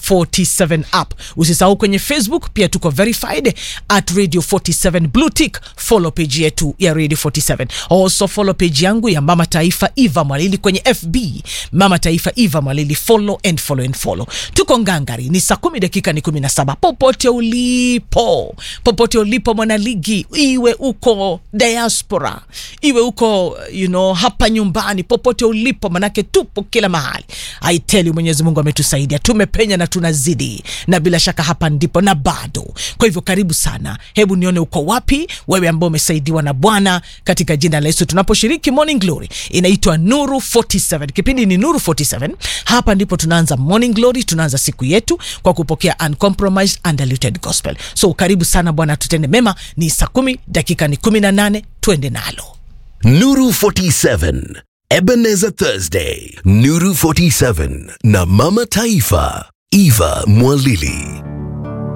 47 app. Usisahau kwenye Facebook pia tuko verified at Radio 47 blue tick. Follow page yetu ya Radio 47. Also follow page yangu ya Mama Taifa Eva Mwalili kwenye FB Mama Taifa Eva Mwalili, follow and follow and follow. Tuko ngangari, ni saa kumi dakika ni kumi na saba. Popote ulipo, popote ulipo mwanaligi, iwe uko diaspora, iwe uko you know, hapa nyumbani, popote ulipo, manake tupo kila mahali. I tell you, Mwenyezi Mungu ametusaidia, tumepenya na tunazidi, na bila shaka hapa ndipo na bado. Kwa hivyo karibu sana, hebu nione uko wapi wewe ambao umesaidiwa na Bwana katika jina la Yesu. Tunaposhiriki Morning Glory inaitwa Nuru 47, kipindi ni Nuru 47. Hapa ndipo tunaanza Morning Glory, tunaanza siku yetu kwa kupokea uncompromised undiluted gospel. So karibu sana, Bwana tutende mema. Ni saa kumi dakika ni kumi na nane, twende nalo. Nuru 47 Ebenezer Thursday Nuru 47 na Mama Taifa Eva Mwalili